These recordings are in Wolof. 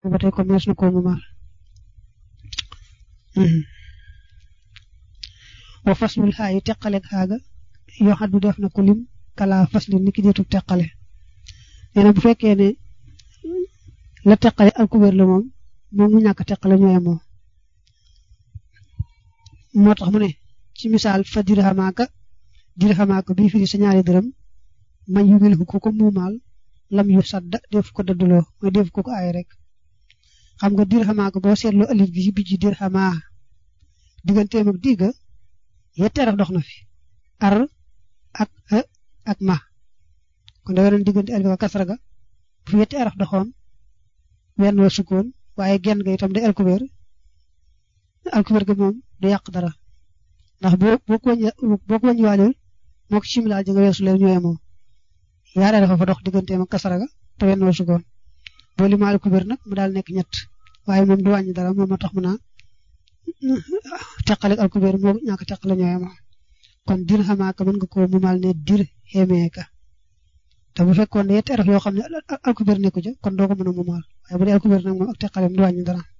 ba tey ko mees na koo mu maal wa faslul xaayi teqaleeg xaaga yoo xam du def na ko lim kala fasli ni ki deetu teqale nee na bu fekkee ne la teqale alkubeer la moom moom mu ñàkk teqale ñooy moom moo tax mu ne ci misaal fa dirhamaaka dirhamaaka bii firi sa ñaari dërëm man yu mil ko ko muumaal lam yu sadda def ko dadduloo mooy def ko ko ay rek xam nga dirhamaaka boo seetloo alif gi ci bijji dirhamaa digganteem ak digga yetti araf dox na fi ar ak ha ak ma kon da weneen diggante alif ak kasra ga bu fi yetti araf doxoon wenn wa sukkoon waaye genn ga itam day alkubeer alkubeer ga moom du yàq dara ndax boo boo ko wàññi boo ko wàññiwaaleel moo ko similaa ji nga weesu leen ñooy moom yaare dafa fa dox digganteem ak kasara ga te wenn wa sukkoon boo limaa alkubeer nag mu daal nekk ñett waaye moom du wàññi dara moom moo tax mu naa teqale alkubeer moo ñàkk teqale ñooy moom kon dir xamaaka mën nga ko mu mal ne dir xemeeka te bu fekkoon ne yetti araf yoo xam ne alkubeer nekku ja kon doo ko mën a mu mal waaye bu dee alkubeer nag moom ak teqaleem du wàññi dara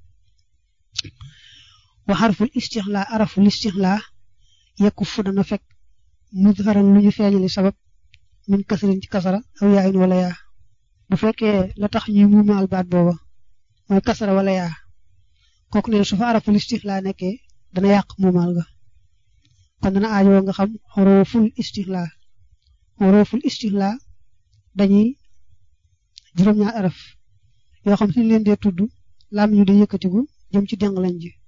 wa xarful istixlaa araful istixlaa yekku fu dana fekk mudharan lu ñu feeñali sabab min kasrin ci kasara aw yaayin wala yaa bu fekkee la tax ñuy muumaal baat booba mooy kasara wala yaa kooku ne su fa araful istixlaa nekkee dana yàq muumaal ga kon dana aajoo nga xam xorooful istixlaa xorooful istixlaa dañuy juróom-ñaar araf yoo xam suñu leen dee tudd lam ñu day yëkkatigu jëm ci deng lañ ji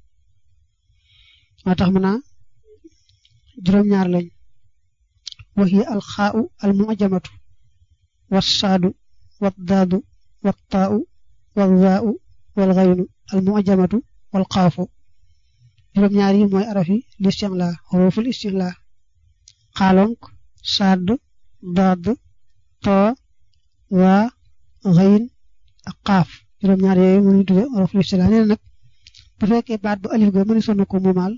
moo tax mën naa juróom-ñaar lañ wa hiya alxaau almu'jamatu wassaadu waddaadu wattaau walwaau walxaynu almu'jamatu walxaafu juróom-ñaar yi mooy araf yi listixlaa xuruful istixlaa xaalonk sadd daad too waa xayin ak xaaf juróom-ñaar yooyu mënuñ tudde xuruful istixlaa nee na nag bu fekkee baat bu alif ga mëni sonn ko muumaal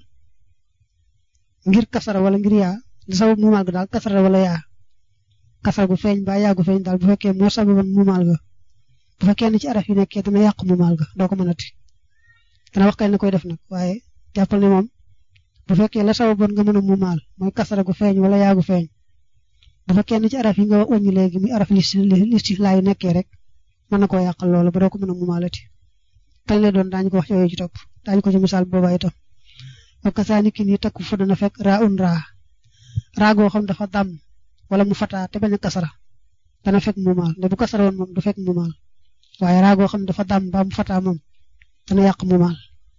ngir kasara wala ngir yaa li sabab muumaal ga daal kasara wala yaa kasara gu feeñ ba yaa gu feeñ daal bu fekkee moo sababan muumaal ga bu fekkee ne ci araf yi nekkee dana yàq muumaal ga doo ko mënati dana wax kay na koy def nag waaye jàppal ne moom bu fekkee la sababoon nga mën a muumaal mooy kasara gu feeñ wala yaa gu feeñ bu fekkee ne ci araf yi nga wàññi léegi muy araf listixlaa yi nekkee rek mën na koo yàqal loolu ba doo ko mën a muumaalati kañ lay doon daañu ko wax ci yooyu ci topp daañu ko ci misaal boobaa itam wa kasaani ki nii takku fu dana fekk raa un raa raa goo xam dafa dam wala mu fataa te bañ a kasara dana fekk muumaal ne bu kasara woon moom du fekk muumaal waaye raa goo xam dafa dam ba mu fataa moom dana yàq muumaal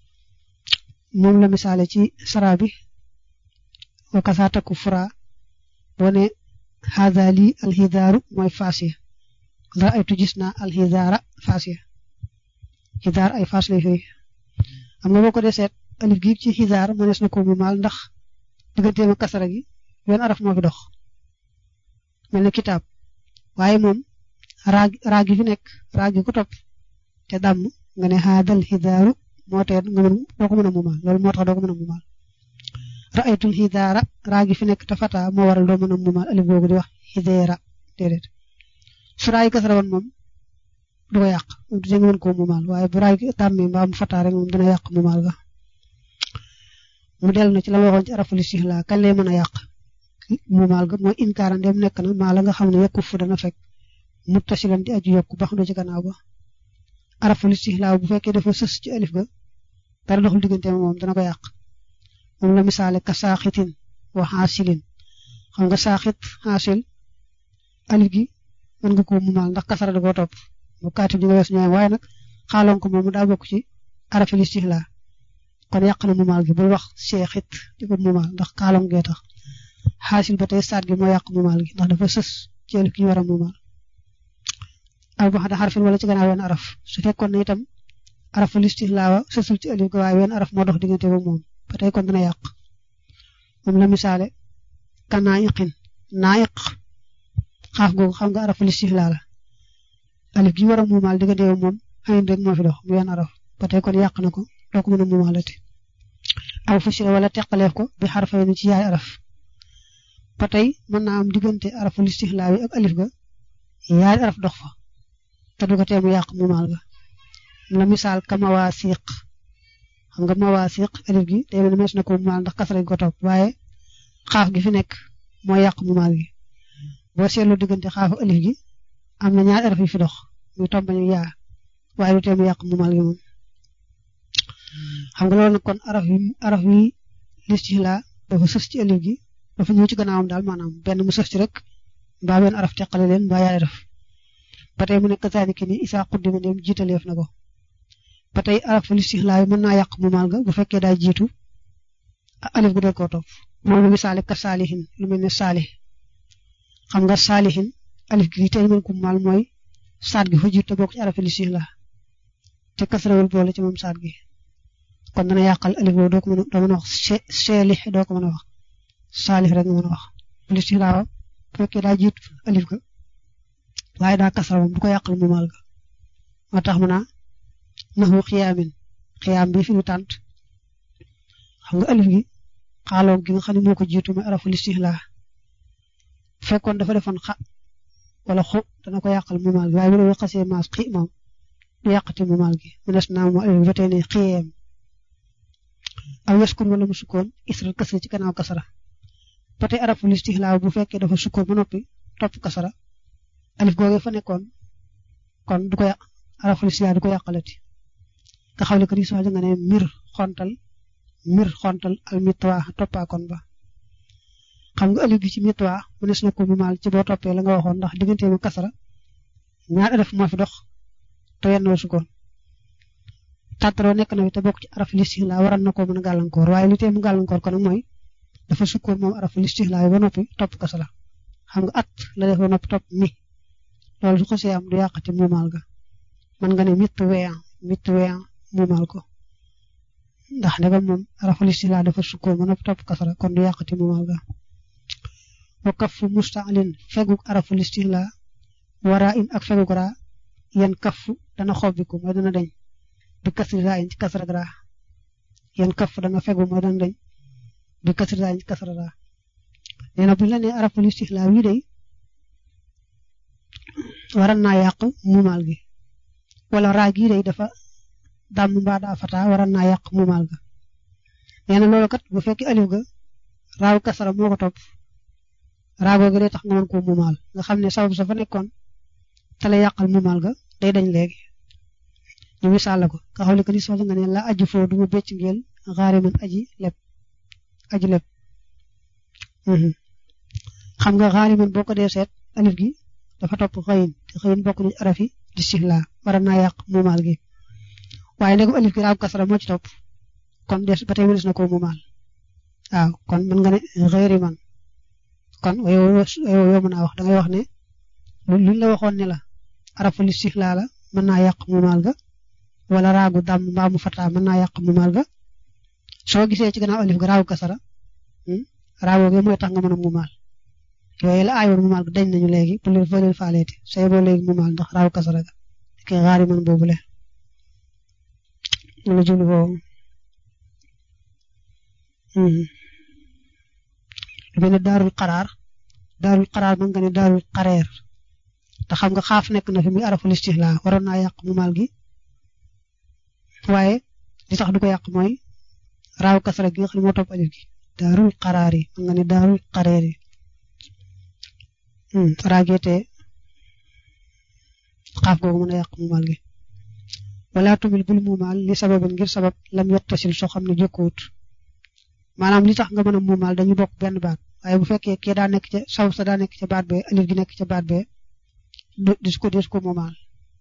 moom la misaale ci sara bi wa kasaa takku fura boo ne haada lii alxidaaru mooy faasiya dara ay tu gis naa alxidaara faasiya xidaar ay faas lay fay xam nga boo ko dee seet alif gi ci xidaar mënees na ko mu maal ndax digganteem ak kasara gi wenn araf moo fi dox mel ne kitaab waaye moom raag raag gi fi nekk raag gi ko topp te dàmm nga ne haadal xidaaru moo tee nga mën doo ko mën a mu maal loolu moo tax doo ko mën a mu maal ra'aytul xidaara raag gi fi nekk te fata moo waral doo mën a mu maal alif googu di wax xideera déedéet su raay kasara woon moom du ko yàq moom du nga mën koo muumaal waaye bu raay tàmmee mbaa mu fataa rek moom dana yàq muumaal ga mu dellu na ci la ma waxoon ci araful istixlaa kañ lay mën a yàq muumaal ga mooy inkaara ndem nekk na maa la nga xam ne yokku fu dana fekk muttasilan di aju yokku ba xam ne ci gannaaw ba araful istixlaa bu fekkee dafa sës ci alif ga dara doxul diggante moom dana ko yàq moom la misaale ka saaxitin wa xaasilin xam nga saaxit xaasil alif gi mën nga koo muumaal ndax kasara da koo topp bu kaatib di nga wees ñooy waaye nag xaaloon ko moom daa bokk ci arafil istixlaa kon yàq na muumaal gi bul wax seexit di ko muumaal ndax xaaloon gee tax xaasil ba tey saat gi moo yàq muumaal gi ndax dafa sës ci alif gi ñu war a muumaal aw ba xada xarfin wala ci gannaaw wenn araf su fekkoon ne itam arafil istixlaa wa sësul ci alif ga waaye wenn araf moo dox diggante ba moom ba tey kon dana yàq moom la misaale ka naayiqin naayiq xaaf googu xam nga arafil istixlaa la alif gi war a muumaal diggante yow moom xayin rek moo fi dox mu wenn araf ba tey kon yàq na ko doo ko mën a muumaalati aw fusila wala teqaleef ko bi xarfay ni ci yaay araf ba tey mën naa am diggante araful istixlaa yi ak alif ga yaay araf dox fa te du ko tee mu yàq muumaal ga la misaal ka mawaasiq xam nga mawaasiq alif gi day mel mees na ko mumaal ndax kasara gi ko topp waaye xaaf gi fi nekk moo yàq mumaal gi boo seetlu diggante xaaf ak alif gi am na ñaari araf yu fi dox muy tombañu yaa waaye lu tee mu yàq mumaal gi moom xam nga loolu nag kon araf yi araf yi listixlaa dafa sës ci alif gi dafa ñëw ci gannaawam daal maanaam benn mu sës ci rek mbaa benn araf teqale leen mbaa yaay araf ba tey mu nekk zaalika ni isaa xuddima dem jiitaleef na ko ba tey araf listixlaa yi mën naa yàq mumaal ga bu fekkee daa jiitu alif gu dee koo topp moom lu misaale ka saalihin lu mel ne saalih xam nga saalihin alif gi tey mën ko mumaal mooy saat gi fa jiitu te bokk ci araf listixlaa te kasrawul boole ci moom saat gi kon dana yàqal alif boobu doo ko mën a doo mën a wax seelix doo ko mën a wax saalix rek nga mën a wax listixlaa bu fekkee daa jiitu alif ga waaye daa kasra moom du ko yàqal mumaal ga moo tax mu naa naxu xiyaamin xiyaam bi fi mu tànt xam nga alif gi xaaloo gi nga xam ne moo ko jiitu mooy arafu listixlaa bu fekkoon dafa defoon xa wala xu dana ko yàqal mumaal gi waaye bu dee xasee maas xi moom du yàqati mumaal gi mu des naa moo alif gi ba tey ne xiyeem aw yaskun wala mu sukkoon isral kasra ci gannaaw kasara ba tey arafu listixlaa bu fekkee dafa sukkoon ba noppi topp kasara alif googee fa nekkoon kon du ko yàq arafu listixlaa du ko yàqalati nga xam ne que ni soo nga ne mir xontal mir xontal al mitwa toppaakoon ba xam nga alif gi ci mitwa mu nes na ko mu maal ci boo toppee la nga waxoon ndax diggante mu kasara ñaar alif moo fi dox te yenn sukkoon tàttaroo nekk na fi te bokk ci araf listixlaa waral na ko mën a gàllankoor waaye li tee mu gàllankoor ko nag mooy dafa sukkoon moom araf listixlaa ba noppi topp kasara xam nga at la def ba noppi topp mi loolu su ko see am du yàqati muumaal ga mën nga ne mit weyan mit weyan muumaal ko ndax ndegam moom araf listixlaa dafa sukkoon ba noppi topp kasara kon du yàqati muumaal ga wa kafu mustaalin feguk araf listixlaa wara in ak feguk raa yan kafu dana xobbiku mooy dana dañ bi kasri raa in ci kasra raa yan kafu dana fegu mooy dana dañ bi kasri raa in ci kasra raa nee na bu la nee araf listixlaa wi day waran naa yàq muumaal gi wala raa gii day dafa dàmm mbaa daa fataa waran naa yàq muumaal ga nee na loolu kat bu fekkee alif ga raaw kasara moo ko topp raa googu day tax nga mën koo muumaal nga xam ne sabab sa fa nekkoon te la yàqal muumaal ga day dañ léegi ñu misaal la ko nga xam ne que ni soxla nga ne la aju foo du ma bëcc ngeel xaari man aji leb aji leb xam nga xaari man boo ko dee seet alif gi dafa topp xëyin te xëyin bokk nañ arafi listixlaa war naa yàq muumaal gi waaye ndegam alif gi raaw kasara moo ci topp kon des ba tey mënees na koo muumaal waaw kon mën nga ne xëyri man kon yow yow mën naa wax dangay wax ne luñ la waxoon ne la arafu listixlaa la mën naa yàq muumaal ga wala raagu dàmm mbaa mu fataa mën naa yàq muumaal ga soo gisee ci gannaaw alif ga raagu kasara raago gi mooy tax nga mën a muumaal yooyu la aayoon muumaal ga dañ nañu léegi bu leen fa leen faaleeti say boo léegi muumaal ndax raagu kasara ga ki xaari man boobule lu jublu boobu lu mel ne daarul xaraar daarul xaraar mën nga ne daarul xareer te xam nga xaaf nekk na fi muy araful istixlaa waroon naa yàq muumaal gi waaye li tax du ko yàq mooy raaw kasara gi nga xam ne moo topp alif gi daarul xaraar yi mën nga ne daarul xareer yi raageete xaaf googu mën a yàq muumaal gi wala tumil bul muumaal li sababin ngir sabab lam yettasil soo xam ne jokkuwut maanaam li tax nga mën a muumaal dañu bokk benn baat waaye bu fekkee kee daa nekk ca saw sa daa nekk ca baat bee alif gi nekk ca baat bee dis ko dis ko muumaal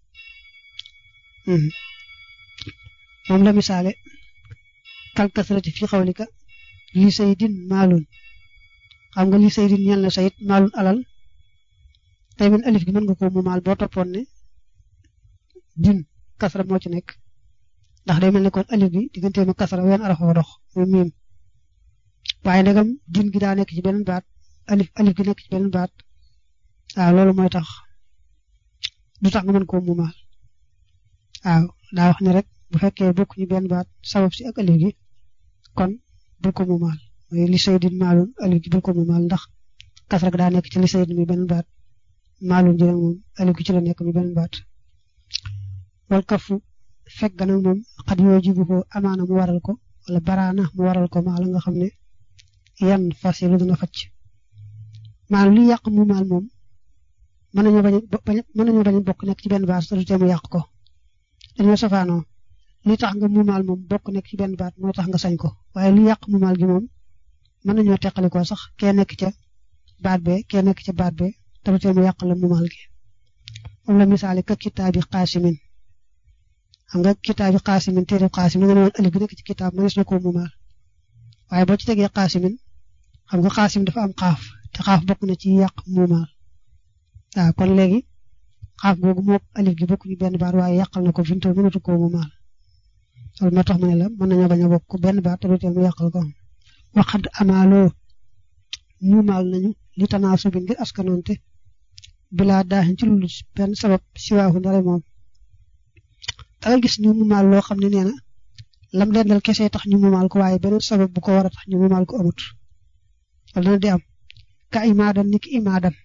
moom la misaale kal kasrati fi xawlika li saydin maalun xam nga li saydin ñel na sayid maalun alal tey min alif gi mën nga ko muumaal boo toppoon ne din kasra moo ci nekk ndax day mel ne kon alif gi digganteem ak kasra wenn arafa dox muy miim waaye ndegam din gi daa nekk ci beneen baat alif alif gi nekk ci beneen baat waaw loolu mooy tax du tax nga mën koo muumaal waaw daa wax ne rek bu fekkee bokk ñu benn baat sabab si ak alif gi kon bul ko muumaal mooy li saydin maalun alif gi bul ko muumaal ndax kasra daa nekk ci li saydin mi beneen baat maalun ji moom alif gi ci la nekk mi beneen baat wal kafu fekk nag moom xat yoo jibu ko amaana mu waral ko wala baraana mu waral ko maa la nga xam ne yan fasilu dina facc maanaam li yàq mu maal moom mën nañoo bañ a mën nañoo bañ a bokk nekk ci benn baat te du tee mu yàq ko dañoo safaanoo li tax nga muumaal moom bokk nekk ci benn baat moo tax nga sañ ko waaye li yàq muumaal gi moom mën nañoo teqali ko sax kee nekk ca baat bee kee nekk ca baat bee te du tee mu yàq la muumaal gi moom la misaale ka kitaabi xaasimin xam nga kitaabi xaasimin téere xaasimin nga ne woon alif bi nekk ci kitaab mënees na koo muumaal waaye boo ci tegee xaasimin xam nga xaasim dafa am xaaf te xaaf bokk na ci yàq muumaal waaw kon léegi xaaf googu moo alif gi bokk ñu benn baat waaye yàqal na ko finto mënatu koo muumaal loolu moo tax mu ne la mën nañoo bañ a bokk benn baat te du tee mu yàqal ko waxad amaaloo muumaal nañu li tanaasu bi ngir askanoonte bilaa daaxin ci lu benn sabab siwaahu ndare moom dangay gis ñu muumaal loo xam ne nee na lam dendal kese tax ñu muumaal ko waaye beneen sabab bu ko war a tax ñu muumaal ko amut wala dana di am ka imaadan ni ki imaadan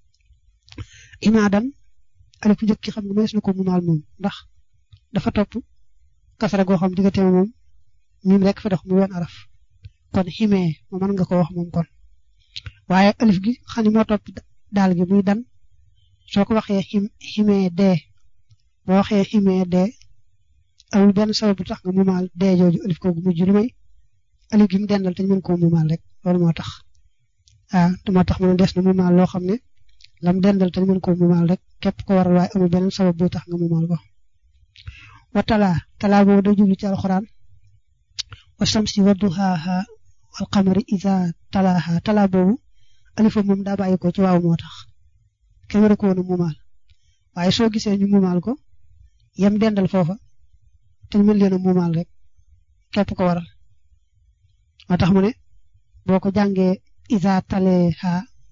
imaadan alif bu njëkk ki xam nga mënees na ko muumaal moom ndax dafa topp kasara goo xam diggante moom mim rek fa dox mu wenn araf kon ximee mo mën nga ko wax moom kon waaye alif gi xam ne moo topp daal gi muy dan soo ko waxee xim ximee dee boo waxee ximee dee amul benn sabab bu tax nga muumaal dee jooju alif koogu mujj lu may alif gi mu dendal te ñu mën koo muumaal rek loolu moo tax ah te moo tax mu ne des na muumaal loo xam ne lam dendal te ñu mën koo muumaal rek képp ko waral waaye amul beneen sabab bu tax nga muumaal ko wa talaa talaa boobu day jublu ci alxuraan wa samsi wa duhaaha wal qamari iza talaaha talaa boobu alifa moom daa bàyyi ko ci waaw moo tax kenn war a ko woon a muumaal waaye soo gisee ñu muumaal ko yem dendal foofa te ñu mën leen a muumaal rek képp ko waral moo tax mu ne boo ko jàngee iza taleha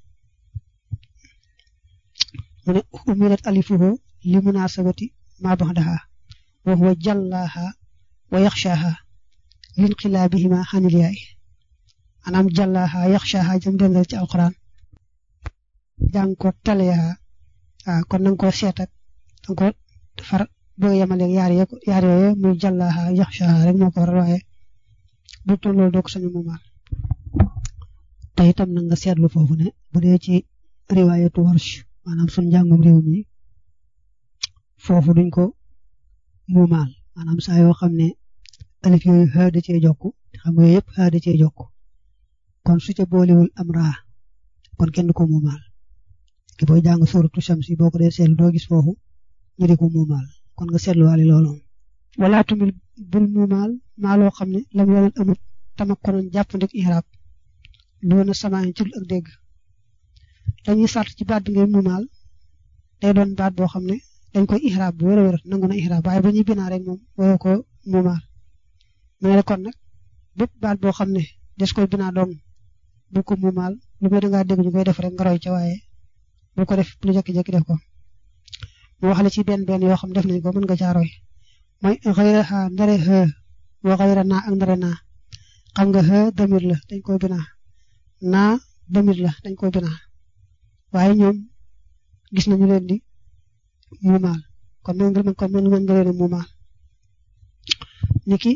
mu ne umirat alifuhu li munasabati ma baxdaha wa huwa jallaha wa yaxshaha linqilaabihima xanil yaay maanaam jallaha yaxshaha jëm dendal ci alquran jàng ko taleha waaw kon nanga ko seet ak danga ko far bëgg a yemaleeg yaar ye yaar yooyu muy jallaha yaxshaha rek moo ko waral waaye bu toll loolu doo ko sañu muumaal te itam na nga seetlu foofu ne bu dee ci riwaayatu warsh maanaam sun njàngum réew mi foofu duñ ko muumaal maanaam saa yoo xam ne alif yooyu xaa da cee jokk xam nga yëpp xaa da cee jokk kon su ca boolewul am raa kon kenn du ko muumaal ki booy jàng suratu shamsi boo ko dee seetlu doo gis foofu ñu di ko muumaal kon nga seetluwaale loolu wala tumil bul muumaal maa loo xam ne lam yoonal amut tamak konoon jàppandik ihraab doona samaan ci ak dégg dañuy sart ci baat bi ngay muumaal day doon baat boo xam ne dañ koy ihraab bu wér a wér nangu na ihraab waaye ba ñuy binaa rek moom waroo ko muumaal mu ne kon nag bépp baat boo xam ne des koy binaa doom bu ko muumaal lu may dangaa dégg ñu koy def rek nga roy ca waaye bu ko def lu jékki-jékki def ko mu wax la ci benn benn yoo xam def nañ ko mën nga caa roy mooy xëyra xa ndare xë wa xëyra naa ak ndare naa xam nga xë damir la dañ koy binaa naa damir la dañ koy binaa waaye ñoom gis nañu leen di muumaal kon mën nga kon mën nga leen a muumaal niki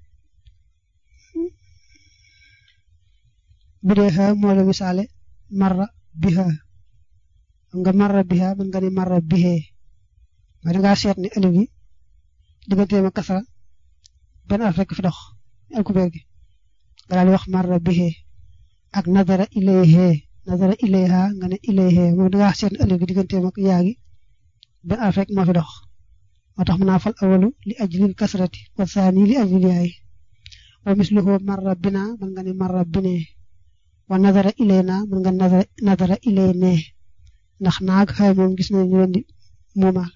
bu dee xaa moo la misaale marra biha xam nga marra biha mën nga ni marra bihee waaye da ngaa seet ne alif gi digganteem ak kasara benn alf rek fi dox alkubeer gi nga daal di wax marra bihee ak nazara ilayhee nazara ilayha nga ne ilayhee moom da ngaa seet ne alif gi digganteem ak yaa gi benn alf rek moo fi dox moo tax mën naa fal awalu li ajlil kasrati wa saani li ajlil yaay wa misluhu marra bina mën nga ne marra binee wa nazara ilayna mën nga nazara nazara ilayne ndax naag xëy moom gis nañu leen di muumaal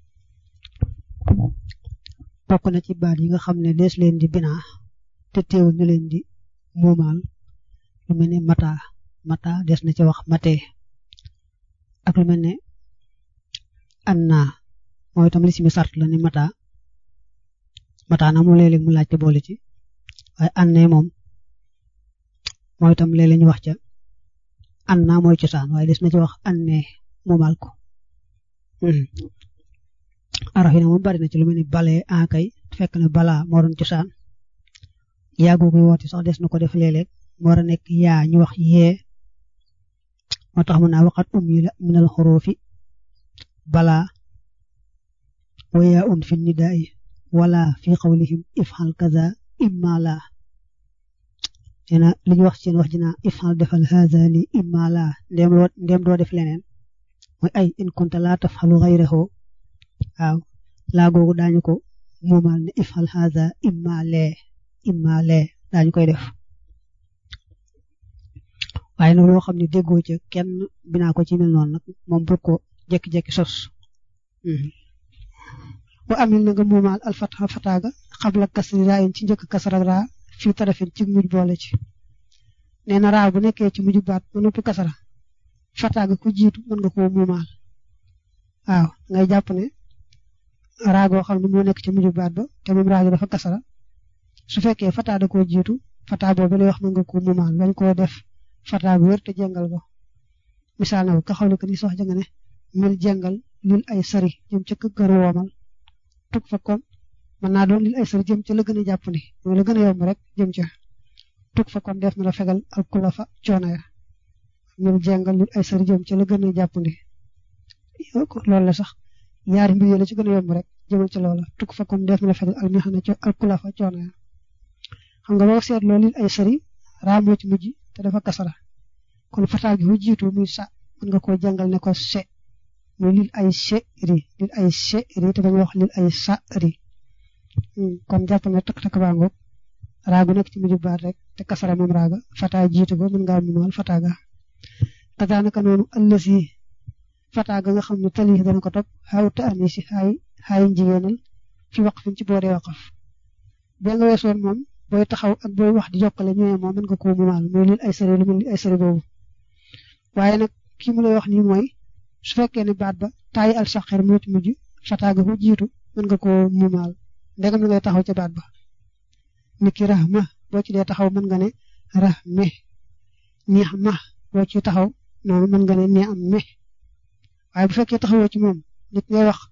bokk na ci baat yi nga xam ne dees leen di binaa te teewul ñu leen di muumaal lu mel ne mata mata des na ci wax matee ak lu mel ne anna mooy itam li si mi sart la ni mata mata na moom léeg-léeg mu laajte boole ci waaye anne moom mooy itam léeg-léeg ñu wax ca anna mooy cosaan waaye des na ci wax anne muumaal ko araf yi nag moom bari na ci lu mel ni bale akay fekk na balaa moo doon cosaan yaa googu woote sax des na ko def léeg-léeg mu war a nekk yaa ñu wax yee moo tax mu naa waxat um yi la minal xurufi balaa wa yaa un fi nidaai wala fi qawlihim ifxal kaza imma laa nee na li ñu wax seen wax ji naa ifxal defal haza li imma laa ndem doo ndem doo def leneen mooy ay in kunta laa tafxalu xayrahu waaw laa googu daañu ko muumal ne ifxal haza imma lee imma lee daañu koy def waaye nag loo xam ne déggoo ca kenn binaa ko ci mel noonu nag moom bu ko jekki-jekki sos wa amil na nga muumaal alfata fataaga xabla kasri raayin ci njëkk kasara raa fii tarafin ci mujj boole ci nee na raa bu nekkee ci mujj baat ba noppi kasara fataaga ku jiitu mën nga koo muumaal waaw ngay jàpp ne raa goo xam ne moo nekk ci mujj baat ba te moom raa gi dafa kasara su fekkee fataa da koo jiitu fataa boobu lay wax mën nga koo muumaal bañ koo def fataa bu wér te jàngal ko misaal na ko ka xawle ko ni sox ja nga ne mil jàngal lil ay sari jëm ca kër woomal tug fa kon mën naa doon lil ay sari jëm ca la gën a jàpp ni mooy la gën a yomb rek jëm ca tug fa kon def na la fegal al kula fa coono ya mil jàngal lil ay sari jëm ca la gën a jàpp ni loolu la sax ñaari mbir yi la ci gën a yomb rek jëmal ca loola tug fa kon def na la fegal al mihana al kula fa coono ya xam nga boo seetloo lil ay sari raamoo ci mujj te dafa kasara kon fataa gi fu jiitu muy sa mën nga koo jàngal ne ko se muy lil ay se ri lil ay se ri te bañ wax lil ay sa ri kon jàpp na tak tak baa ngoog raagu nekk ci mujj baat rek te kasara moom raaga fataa jiitu ko mën ngaa mumal fataa ga kazaanaka noonu ëllësi fataa ga nga xam ne tali dana ko topp xaw ta ani si xaay xaay njigéenal fi waqf fi ci booree waqaf bee nga weesoon moom booy taxaw ak booy wax di jokkale ñëwee moom mën nga koo mumaal mooy lil ay sëri lu mel ni ay sëri boobu waaye nag kii mu lay wax nii mooy su fekkee ne baat ba taayi al saxeer moo ci mujj fataaga ko jiitu mën nga koo mumaal ndegam na ngay taxaw ca baat ba niki rahma boo ci dee taxaw mën nga ne rahme neex ma boo ci taxaw noonu mën nga ne nee am me waaye bu fekkee taxawoo ci moom nit ngay wax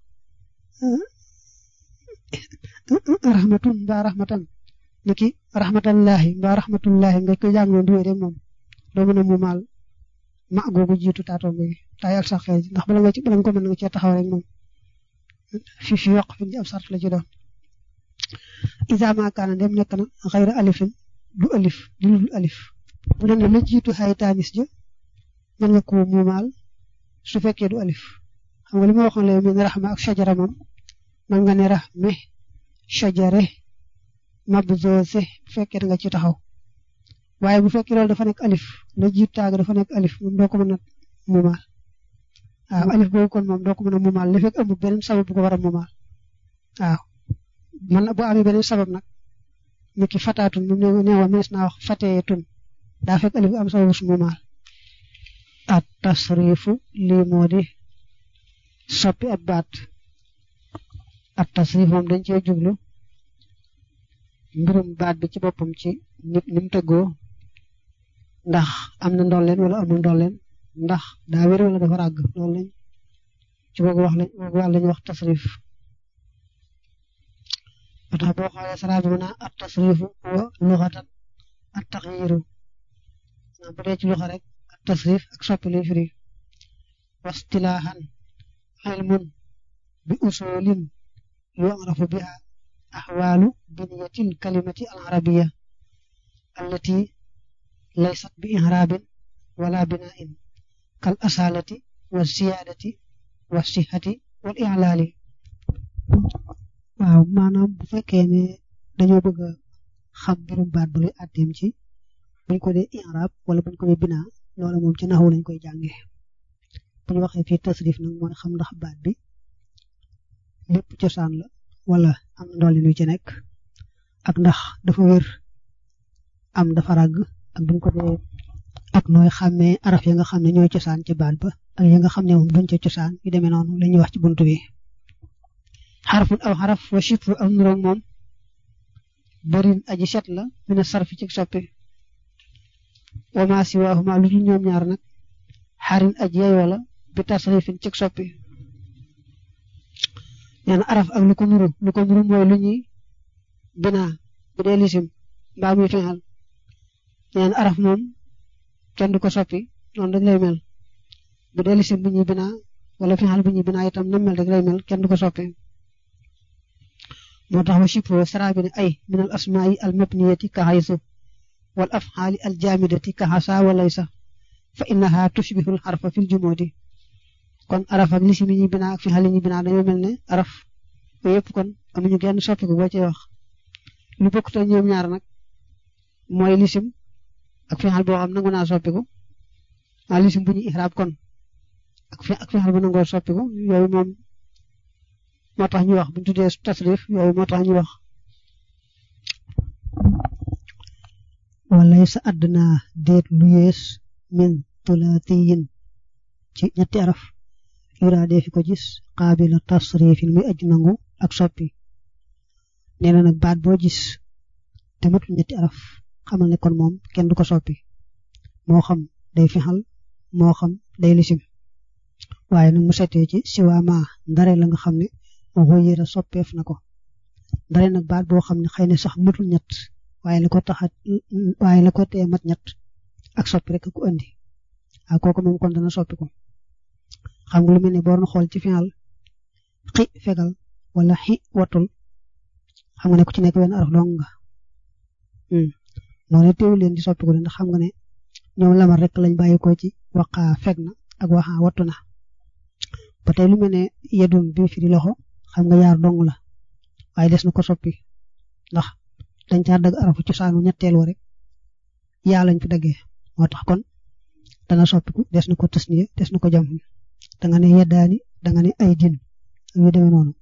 rahmatun mbaa rahmatan niki rahmatallahi mbaa rahmatullahi nga koy jàngoo duwee rek moom doo mën a mumaal ma googu jiitu taatoom bi taayal sax xëy ndax bala nga ci bala nga ko mën nga cee taxaw rek moom fi fi wax fi am sart la ci doon isa ma kaana dem nekk na xayra alifin du alif du dul alif bu doon ne la jiitu xay taanis ja mën nga ko mumaal su fekkee du alif xam nga li ma waxoon léegi min raxma ak shajara moom mën nga ne raxme shajare mabzoose bu fekkee da nga ci taxaw waaye bu fekkee loolu dafa nekk alif la jiit taag dafa nekk alif moom doo ko mën a mumaal waaw alif boobu kon moom doo ko mën a mumaal li fekk amul beneen sabab bu ko war a mumaal waaw man bu amee beneen sabab nag ni ki fataatun mu neewoon mees naa wax fateetun daa fekk alif am sababu su mumaal at tasrifu lii moo di soppi ab baat at tasrif moom dañ cee jublu mbirum baat bi ci boppam ci nit ni mu tëggoo ndax am na ndolleen wala amul ndolleen ndax daa wér wala dafa ràgg loolu lañ ci boogu wax lañ boogu wàll lañ wax tasrif ba tax boo xoolee sara bi mën a at tasrifu wa luxatan at taxyiru bu dee ci luxa rek at tasrif ak soppi lay firi wastilaahan ilmun bi usulin yu'rafu biha أحوال بنية الكلمة العربية التي ليست بإعراب ولا بناء كالأصالة والزيادة والصحة والإعلال waaw maanaam bu fekkee ne dañoo bëgg a xam mbirum baat bu luy àtteem ci buñ ko dee i'rab wala buñ ko dee binaa loola moom ci naxu lañ koy jàngee bu ñu waxee fii tasrif nag mooy xam ndax baat bi lépp cosaan la wala am ndolli lu ci nekk ak ndax dafa wér am dafa ràgg ak buñ ko dee ak nooy xàmmee araf ya nga xam ne ñooy cosaan ci baat ba ak ya nga xam ne moom duñ ca cosaan yu demee noonu la ñuy wax ci buntu bi xarfun aw xaraf wa chitru aw nuroog moom bërin aji set la mina sarfi ci soppi wa ma siwaahuma lu dul ñoom ñaar nag xarin aji yeyoo la bi tasrifin ci soppi nee na araf ak lu ko nuru lu ko nuru mooy lu ñuy binaa bu dee lisim mbaa muy fexal neen araf moom kenn du ko soppi noonu rek lay mel bu dee lisim bu ñuy binaa wala fexal bu ñuy binaa itam na mel rek lay mel kenn du ko soppi moo tax wa shibhu sara bi ne ay min al asmaai al mabniyati ka haysu wal afxaali al jaamidati ka xasa wa laysa fa innaha tushbihu al xarfa fil jumudi kon araf ak lisim yi ñuy binaa ak fexal yi ñuy binaa dañoo mel ne araf yooyu yëpp kon amuñu genn soppiku boo cee wax lu bokkut ak ñoom ñaar nag mooy lisim ak fexal boo xam nangu naa soppiku ah lisim bu ñu ihraab kon ak fe ak fexal bu nangoo soppiku yooyu moom moo tax ñu wax bu ñu tuddee tasrif yooyu moo tax ñu wax. walay sa àdduna déet lu yees min tulaatiyin ci ñetti araf yuraa dee fi ko gis qaabila tasrifin muy aj nangu ak soppi nee na nag baat boo gis te matul ñetti araf xamal ne kon moom kenn du ko soppi moo xam day fexal moo xam day lisim waaye nag mu setee ci siwaama ndare la nga xam ne waxoo yéra soppeef na ko ndare nag baat boo xam ne xëy na sax matul ñett waaye la ko taxa waaye la ko tee mat ñett ak soppi rek ku andi ak kooku moom kon dana soppi ko xam nga lu mel ne boo doon xool ci final xi fegal wala xi watul xam nga ne ku ci nekk wenn araf dong nga noonu teewul leen di soppi ko ndax xam nga ne ñoom lamar rek lañ bàyyi ko ci waxa feg na ak waxa wattu na ba tey lu mel ne yedun bi fi di loxo xam nga yaar dong la waaye des na ko soppi ndax dañ caa dagg arafu cosaanu ñetteel wa rek yaa lañ fi daggee moo tax kon dana soppiku des na ko tasniya des na ko jam da nga ne yeddaani da nga ne ay din yu demee noonu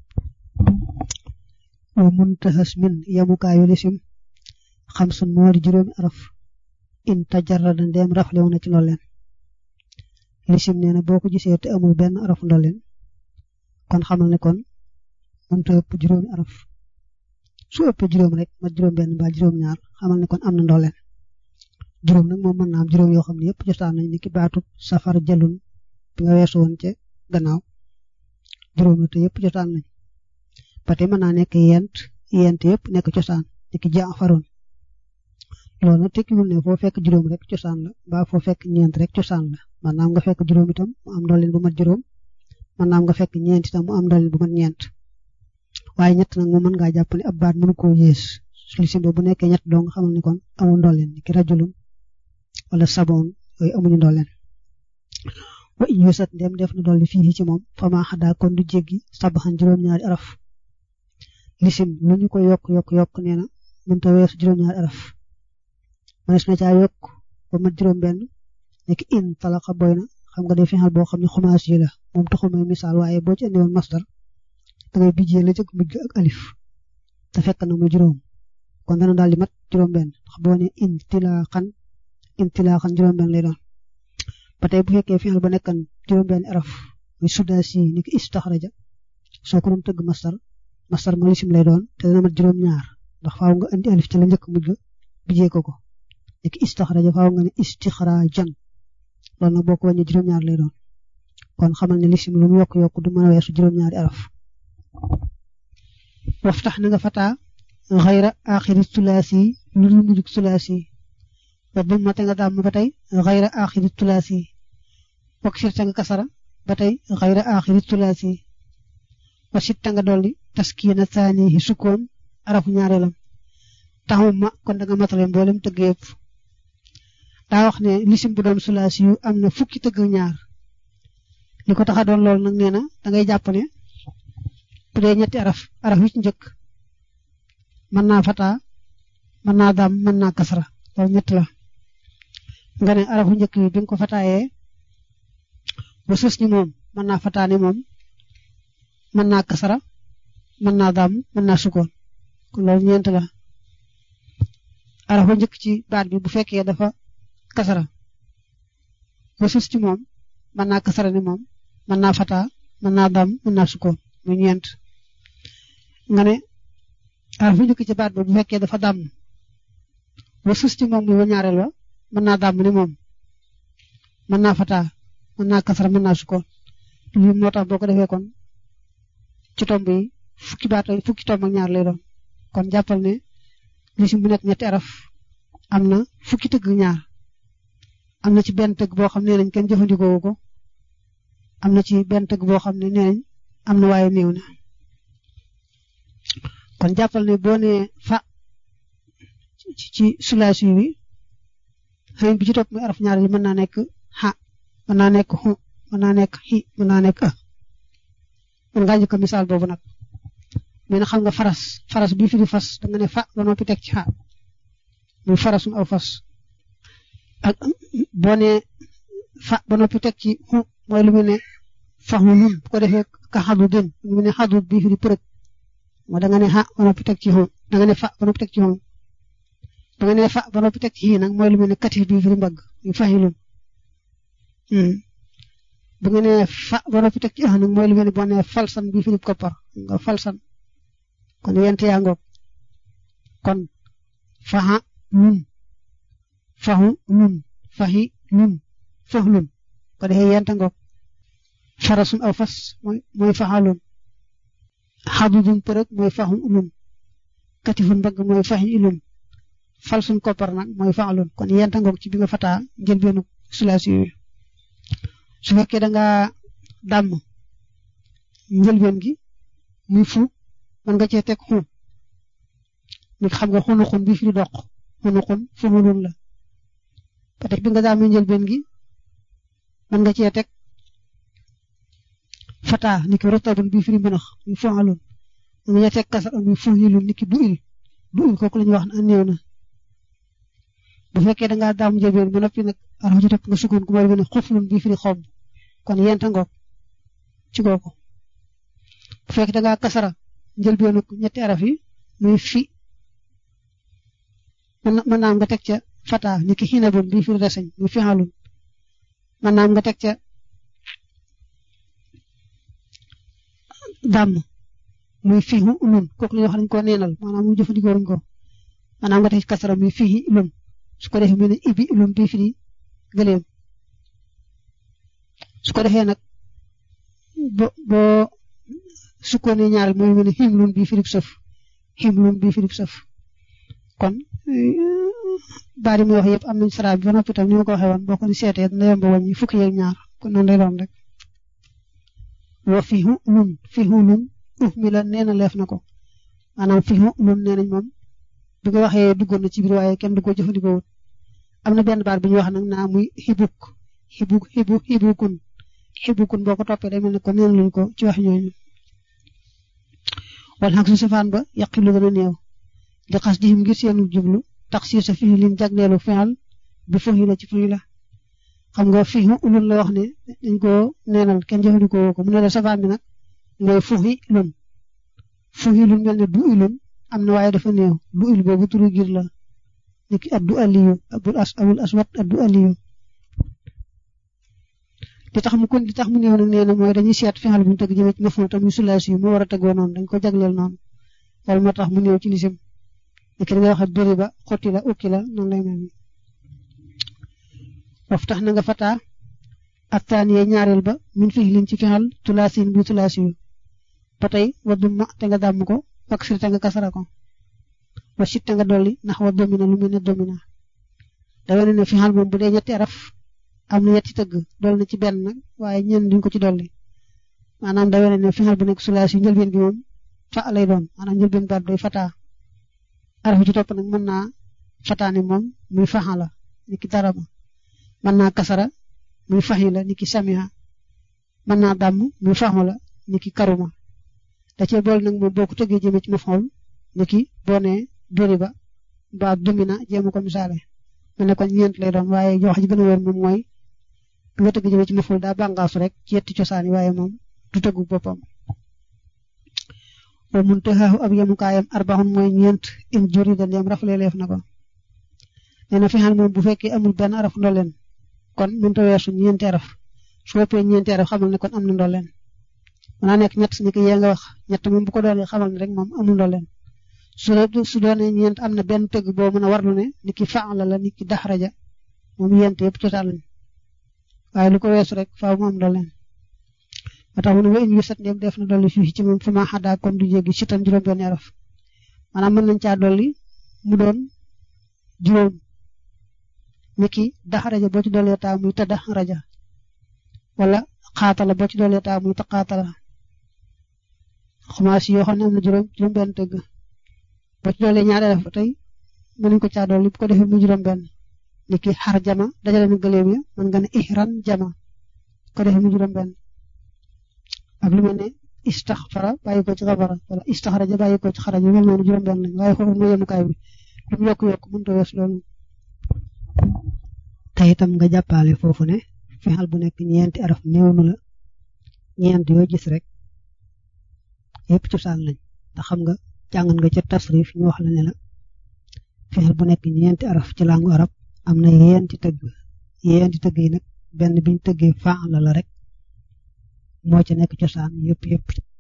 wa muntahas min yamukaayu lisim xam sun moo di juróomi araf in tajarrada ndeem raflewu na ci ndolleen lisim nee na boo ko gisee te amul benn araf ndolleen kon xamal ne kon mënta ëpp juróomi araf su ëppee juróom rek mat juróom benn ba juróom ñaar xamal ne kon am na ndolleen juróom nag moom mën naa am juróom yoo xam ne yëpp josaan nañ ni ki baatu safar jalun bi nga weesu woon ca gannaaw juróom la te yëpp josaan nañ ba tey mën naa nekk yent yent yëpp nekk cosaan ni ki jaafaroon loolu nag tekkiwul ne foo fekk juróom rek cosaan la mbaa foo fekk ñeent rek cosaan la maanaam nga fekk juróom itam mu am ndolleen bu mat juróom maanaam nga fekk ñeent itam mu am ndolleen bu mat ñeent waaye ñett nag moom mën ngaa jàpp ne ab baat mënu koo yées lisim bu nekkee ñett dong xamal ne kon amul ndolleen ni ki rajulun wala saboon yooyu amuñu ndolleen wa in yusat ndem def na dolli fii ci moom fama xadaa kon du jéggi sabaxan juróom-ñaari araf lisim lu ñu ko yokk yokk yokk nee na mënta weesu juróom-ñaari araf mënees na caa yokk ba mat juróom-benn nekk in talaqa boy na xam nga day fexal boo xam ne xumaas yi la moom taxul may misaal waaye boo ci andi woon masdar da ngay bijjee la jëkk mujj ak alif te fekk na muy juróom kon dana daal di mat juróom-benn ndax boo ne in tilaaxan in tilaaxan juróom-benn lay doon ba tey bu fekkee fexal ba nekkan juróom-benn araf muy sudaasi ni ki istaxraja soo ko doon tëgg masdar masdar ma lisim lay doon te dana mat juróom-ñaar ndax faaw nga andi alif ci la njëkk mujj bijjee ko ko ni ki istaxraja faaw nga ne istixraajan loolu nag boo ko wàññee juróom-ñaar lay doon kon xamal ne lisim lu mu yokk yokk du mën a weesu juróom-ñaari araf waftax na nga fataa xayra axiri tulaasi lu dul mujjug tulaasi wa bu ma te nga daam ba tey xayra axiri tulaasi wak sirta nga kasara ba tey xayra axiri tulaasi wa sitta nga dolli taskiina saanihi sukkoon arafu ñaareelam taxum ma kon da nga matale mboolem tëgg yëpp daa wax ne lisim bu doon sulaasi yu am na fukki tëgg ñaar li ko tax a doon loolu nag nee na da ngay jàpp ne bu dee ñetti araf araf yu ci njëkk mën naa fataa mën naa daam mën naa kasara loolu ñett la nga ne arafu njëkk yi bi nga ko fataayee ba sës ni moom mën naa fataa ne moom mën naa kasara mën naa daam mën naa sukkoon kon loolu ñeent la arafu njëkk ci baat bi bu fekkee dafa kasara ba sës ci moom mën naa kasara ne moom mën naa fataa mën naa daam mën naa sukkoon muy ñeent nga ne araf bu njëkk ci baat ba bu fekkee dafa dàmm ba sus ci moom muy wa ñaareel ba mën naa dàmm ni moom mën naa fataa mën naa kasara mën naa sukkoon lii moo tax boo ko defee kon ci tomb yi fukki baat fukki tomb ak ñaar lay doon kon jàppal ne lisim bu nekk ñetti araf am na fukki tëgg ñaar am na ci benn tëgg boo xam ne nañ kenn jëfandikoo ko am na ci benn tëgg boo xam ne nee nañ am na waaye néew na kon jàppal ne boo nee fa ci ci sulaasi wi xëy bi ci topp muy araf ñaar yi mën naa nekk xa mën naa nekk xu mën naa nekk xi mën naa nekk a mën ngaa njëkk misaal boobu nag mais nag xam nga faras faras bii fi di fas da nga ne fa ba noppi teg ci xa muy farasum aw fas ak boo nee fa ba noppi teg ci xu mooy lu mu ne faxu nun bu ko defee ka xadu den lu mu ne xadu bii fi di përëg moo da nga ne xa ba noppi teg ci xu da nga ne fa ba noppi teg ci xu da nga ne fa ba noppi teg ci xii nag mooy lu mu ne katif bii fi di mbagg muy faxilun bu nga nee fa ba noppi teg ci ah nag mooy lu mel ne boo nee falsan bii fi di koppar nga falsan kon yent yaa ngoog kon faxa nun faxu nun faxi nun faxlun ko defee yent ngoog farasun aw fas mooy mooy faxalun xadudun përëg mooy faxu lun katifun mbagg mooy faxi ilun falsun koppar nag mooy faxalun kon yent ngoog ci bi nga fataa njëlbeenu sulaasi yooyu su fekkee da nga dàmm njëlbeen gi muy fu mën nga cee teg xu nit xam nga xunu xun bi fi di doq xunu xun fu mulun la ba tey bi nga dàmmee njëlbeen gi mën nga cee teg fata ni ki rotabun bi fi di mënax muy fu alun mën nga teg kasar muy fu yilun ni ki du il du il kooku la ñuy wax ne néew na bu fekkee da ngaa daam njëlbeen ba noppi nag arafa ci topp nga sukkoon ku mooy ne xuflun bii fi di xob kon yenta ngoog ci kooku bu fekkee da ngaa kasara njëlbeenu ñetti araf yi muy fi mën naam nga teg ca fata ni ki xinabun bii fi di reseñ muy fixalun mën naam nga teg ca dàmm muy fiixu lun kooku la ñuy wax dañ ko neenal maanaam mu jëfandikoo ruñ ko maanaam nga teg ci kasara muy fixi lun su ko defee mu ne ibi lum bii fi di gëleem su ko defee nag bo boo sukkoonee ñaareel mooy mu ne xim lum bii fi di sëf xim lum bii fi di sëf kon baari muy wax yëpp am nañ sara bi ba noppi tam ni ma ko waxee woon boo ko ni seetee dina yomb wàññi fukki yeeg ñaar kon noonu lay doon rek wa fihu lun fihu lun uh mi la nee na leef na ko maanaam fihu lun nee nañ moom bi nga waxee duggoon na ci biir waaye kenn du ko jëfandikoo wut am na benn baat bu ñuy wax nag naa muy xibuk xibuk xibu xibukun xibukun boo ko toppee day mel ne ko neen luñ ko ci wax ñooñu wala xaq su safaan ba yaqilu dana néew di xas di ngir seenu jublu tax si sa fi liñ jagleelu fexal bi fuxi la ci fuxi la xam nga fi ulun la wax ne dañ ko neenal kenn jëfandikoo ko mu ne la safaan bi nag mooy fuxi lun fuxi lun mel ne du ilun am na waaye dafa néew du il boobu turu gir la niki addu aliyu abul as abul aswat addu aliyu li tax mu kon li tax mu néew nag nee na mooy dañuy seet fexal bu ñu tëgg jëmee ci maful tam sulaasi yu mu war a tëggoo noonu dañ ko jagleel noonu loolu moo tax mu néew ci lisim niki nga waxe dori ba xotti la ukki la noonu lay mel waf tax na nga fataa attaaniye ñaareel ba min fixlin ci fexal tulaasin bu tulaasi yu ba tey waddu ma te nga dàmm ko ak sir te nga kasara ko wa sit te nga dolli ndax wa domina lu mu ne domina da wane ne fi xal moom bu dee ñetti araf am na ñetti tëgg dolli na ci benn nag waaye ñenn duñ ko ci dolli maanaam da wane ne fi xal bu nekk sulaas yi njëlbeen bi moom fa lay doon maanaam njëlbeen baat doy fataa araf ci topp nag mën naa fataane moom muy faxa la ni ki daraba mën naa kasara muy faxi la ni ki samiha mën naa dàmm muy faxu la ni ki karuma da cee boole nag moom boo ko tëggee jëmee ci maf'ul ni ki boo nee doriba ba domina jéem ko misaale mu ne kon ñeent lay doon waaye wax ji gën a wér moom mooy bi nga tëgg jëmee ci maf'ul daa bàngaasu rek ci yetti cosaan yi waaye moom du tëggu boppam wa muntahaahu ab yemukaayam arbaxun mooy ñeent in juri da ndeem rafale leef na ko nee na fi xal moom bu fekkee amul benn araf ndolleen kon mënta weesu ñeenti araf su ëppee ñeenti araf xamal ne kon am na ndolleen mën naa nekk ñett ni ki yee nga wax ñett moom bu ko doonee xamal ne rek moom amul ndolleen su su doonee ñeent am na benn tëgg boo mën a warlu ne ni ki faala la ni ki daxraja moom yent yëpp cosaan lañ waaye lu ko weesu rek faaw mu am ndolleen ba tax mu ne wa in yu sat ndéem def na dolli fii ci moom fu ma xadaa kon du jéggi si tam juróom benn araf maanaam mën nañ caa dolli mu doon juróom niki daxaraja boo ci dollee taa muy tëdda raja wala xaatala boo ci dollee taa muy taqaatala xumaas yoo xam ne am na juróom juróom benn tëgg boo ci dollee ñaari def tey mën nañ ko caa dolli bu ko defee muy juróom benn niki xar jama dajale na gëléem ya mën nga ne ihran jama ko defee muy juróom benn ak lu mel ne istaxfara bàyyi ko ci xabara wala istaxraja bàyyi ko ci xaraja mel noonu juróom benn lañ waaye foofu mooy yemukaay bi lu mu yokk-yokk mënut a wees loolu te itam nga jàppale foofu ne fexal bu nekk ñeenti araf néewnu la ñeent yoo gis rek yëpp cosaan lañ te xam nga jàngan nga ca tasrif ñu wax la ne la fexal bu nekk ñeenti araf ci langu arab am na yeenti tëgg yeenti tëgg yi nag benn biñ tëggee faa la la rek moo ca nekk cosaan yëpp yëpp